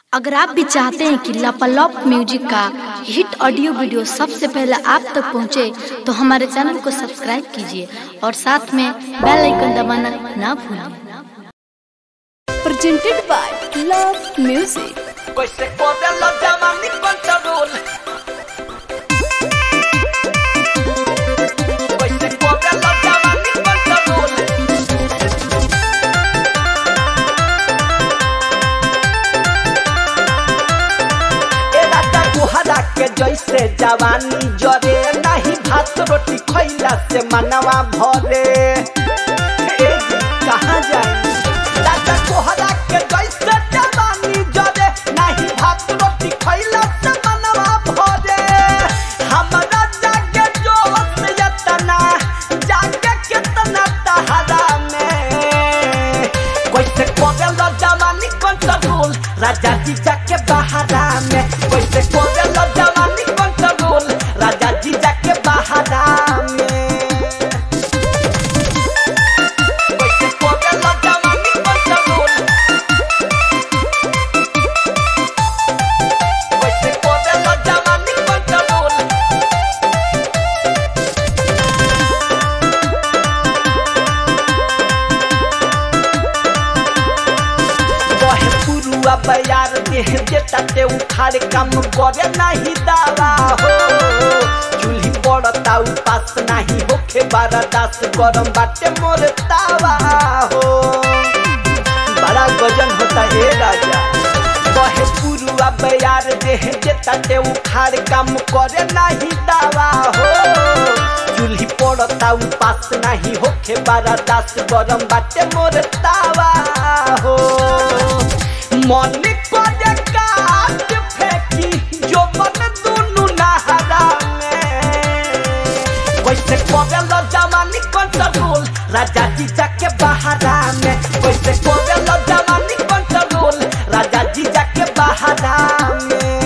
अगर आप भी चाहते हैं कि लापालॉप म्यूजिक का हिट ऑडियो वीडियो सबसे पहले आप तक पहुंचे, तो हमारे चैनल को सब्सक्राइब कीजिए और साथ में बेल आइकन दबाना ना भूलिए presented by Love Music. Pues se pone los llaman ni control. Pues se pone los llaman ni control. ए राजा गुहरा के जैसे जवानी जरे नहीं भात रोटी खैला से मनवा भरे ए जी कहाँ जाए राजा गुहरा के जैसे जवानी जरे नहीं भात रोटी खैला से मनवा भरे हमरा जागे जोश यतना जागे कितना तहरा में कैसे कोगल जवानी कंट्रोल राजा जी जाके बहारा में कैसे कोगल जवानी कंट्रोल राजा जी जाके बहारा में कैसे कोगल जवानी कंट्रोल कैसे कोगल जवानी कंट्रोल बहे पुरुआ बयार देह देता ते उखाड़ काम करे नहीं दावा हो चूल्ही पड़ता उपास नहीं होखे बारादास गरम बाटे मोर तावा हो बड़ा गजन होता है राजा बहे पुरुआ बयार देह देता ते उखाड़ काम करे नहीं दावा हो चूल्ही पड़ता उपास नहीं होखे बारादास गरम बाटे मोर तावा हो मन करे काट फेंकी जो मन दुनु नहरा में कैसे कोवेल जवानी कंट्रोल राजा जी जाके बहारा में कैसे कोवेल जवानी कंट्रोल राजा जी जाके बहारा में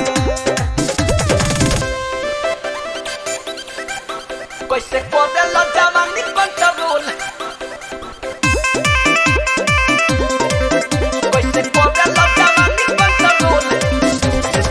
कैसे कोवेल जवानी कंट्रोल कैसे कोवेल जवानी कंट्रोल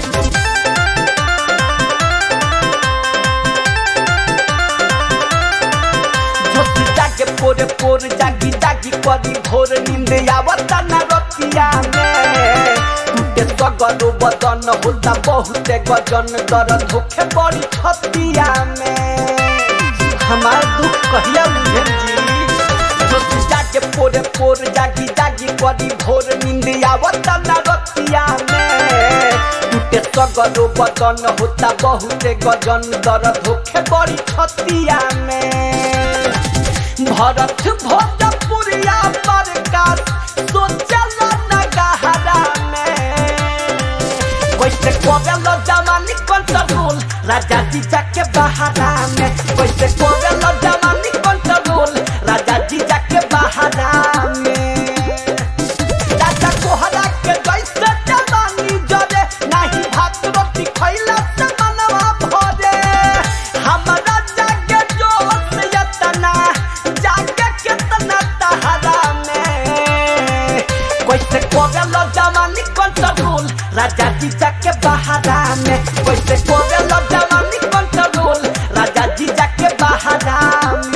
झोंक जागे पोरे पोर जागी जागी करी भोर नींद आवता न रतिया में टूटे सगरो बदन होता बहुते गजन दर्द होखे बड़ी छतिया में हमार दुख कहिया बुझल जी झोंक जागे पोरे पोर जागी जागी करी भोर नींद आवता न रतिया में टूटे सगरो बदन होता बहुते गजन दर्द होखे बड़ी छतिया में भरत भोजपुरिया प्रकाश सोचल न गहरा में कैसे कोवेल जवानी कंट्रोल राजा जी जाके बहारा में कैसे कोवेल जवानी कंट्रोल राजा जी जाके बहारा में राजा कोहरा के जैसे जवानी जरे नहीं भात रोटी खैला से मनवा भरे हमरा जागे जोश यतना जागे कितना तहरा में कैसे कोवेल जवानी कंट्रोल राजा जी जाके बहारा में कैसे कोवेल जवानी कंट्रोल राजा जी जाके बहारा में